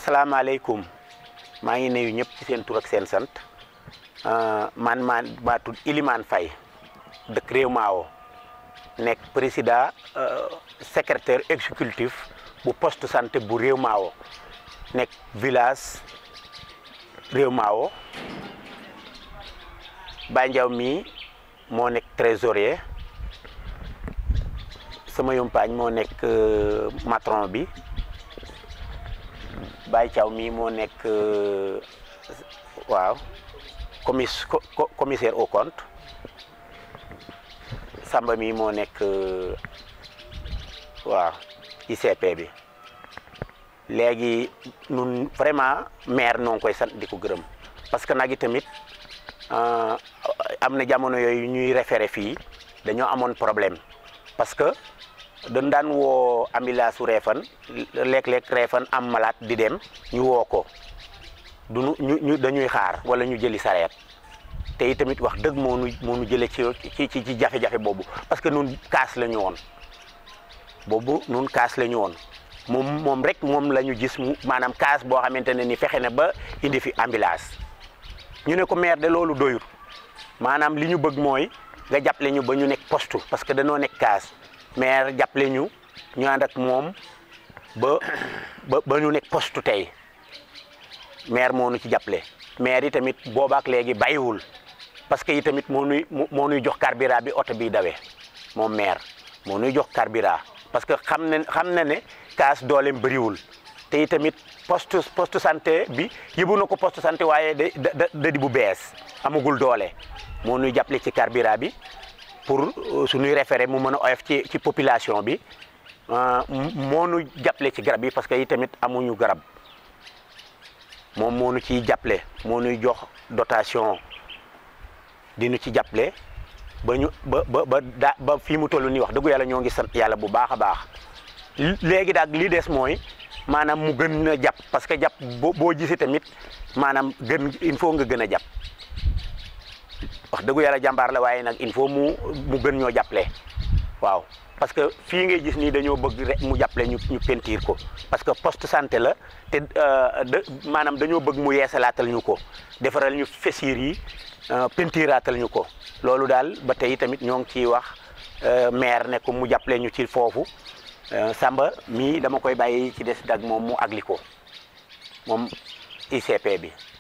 salaamaaleykum maa ngi nuyu ñëpp ci seen tur ak seen sant man maa maa tudd Ilimane Faye dëkk Réew Maawo nekk président secrétaire exécutif bu poste santé bu Réew Maawo nekk village Réew Maawo Baye Ndiaw mii moo nekk trésorier sama yumpaañ moo nekk matron bi Baye Thiaw mii moo nekk waaw commis commissaire au compte Samba mii moo nekk waaw ICP bi léegi nun vraiment maire noo ngi koy sant di ko gërëm parce que nag tamit am na jamono yooyu ñuy référé fii dañoo amoon problème parce que dañ daan woo ambulance su Réfane léeg-léeg Réfane am malade di dem ñu woo ko du ñu ñu dañuy xaar wala ñu jëli sareet te itamit wax dëgg moo nu moo nu jëlee ci ci ci jafe-jafe boobu parce que nun kaas la ñu woon boobu nun kaas la ñu woon moom moom rek moom la ñu gis mu maanaam kaas boo xamante ne ni fexe na ba indi fi ambulance ñu ne ko maire de loolu doyul maanaam li ñu bëgg mooy nga jàppale ñu ba ñu nekk poste parce que dañoo nekk kaas maire jàppale ñu ñu ànd ak moom ba ba ba ñu nekk poste tey maire moo nu ci jàppale maire yi tamit boobaak léegi bàyyiwul parce que yi tamit moo nuy moo nuy jox carburant bi oto bi dawee moom maire moo nuy jox carburant parce que xam na xam na ne kaas dooleem bëriwul te itamit poste poste santé bi yëbu na ko poste santé waaye da da di bu bees amagul doole moo nuy jàppale ci carburant bi pour suñuy référé mu mën a oyof ci ci population bi moo nu jàppale ci garab yi parce que yi tamit amuñu garab moom moo nu ciy jàppale moo nuy jox dotation di nu ci jàppale ba ñu ba ba ba daa ba fii mu toll nii wax dëggu yàlla ñoo ngi sant yàlla bu baax a baax léegi daal li des mooy maanaam mu gën a jàpp parce que jàpp boo boo gisee tamit maanaam gën il faut nga gën a jàpp wax dëggu yàlla jàmbaar la waaye nag il faut mu mu gën ñoo jàppale waaw parce que fii ngay gis nii dañoo bëgg rek mu jàppale ñu ñu pentiir ko parce que poste santé la te de maanaam dañoo bëgg mu yeesalaatal ñu ko defaral ñu fessiir yi pentiraatal ñu ko loolu daal ba tey tamit ñoo ngi ciy wax maire ne ko mu jàppale ñu ci foofu Samba mii dama koy bàyyi ci des dag moom mu agli ko moom ICP bi